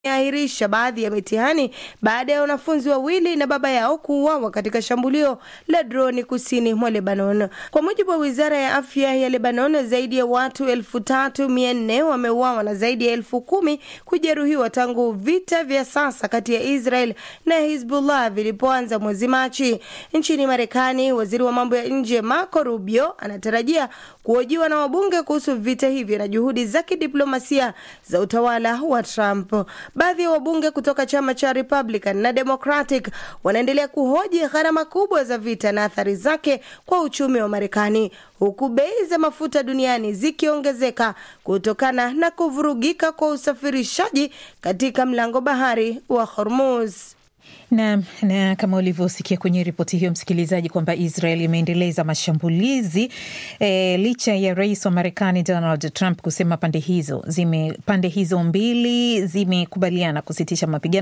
ahirisha baadhi ya mitihani baada ya wanafunzi wawili na baba yao kuuawa katika shambulio la droni kusini mwa Lebanon. Kwa mujibu wa wizara ya afya ya Lebanon, zaidi ya watu elfu tatu mia nne wameuawa na zaidi ya elfu kumi kujeruhiwa tangu vita vya sasa kati ya Israel na Hizbullah vilipoanza mwezi Machi. Nchini Marekani, waziri wa mambo ya nje Marco Rubio anatarajia kuhojiwa na wabunge kuhusu vita hivyo na juhudi za kidiplomasia za utawala wa Trump. Baadhi ya wabunge kutoka chama cha Republican na Democratic wanaendelea kuhoji gharama kubwa za vita na athari zake kwa uchumi wa Marekani, huku bei za mafuta duniani zikiongezeka kutokana na kuvurugika kwa usafirishaji katika mlango bahari wa Hormuz. Na, na kama ulivyosikia kwenye ripoti hiyo msikilizaji, kwamba Israel imeendeleza mashambulizi e, licha ya rais wa Marekani Donald Trump kusema pande hizo zime pande hizo mbili zimekubaliana kusitisha mapigano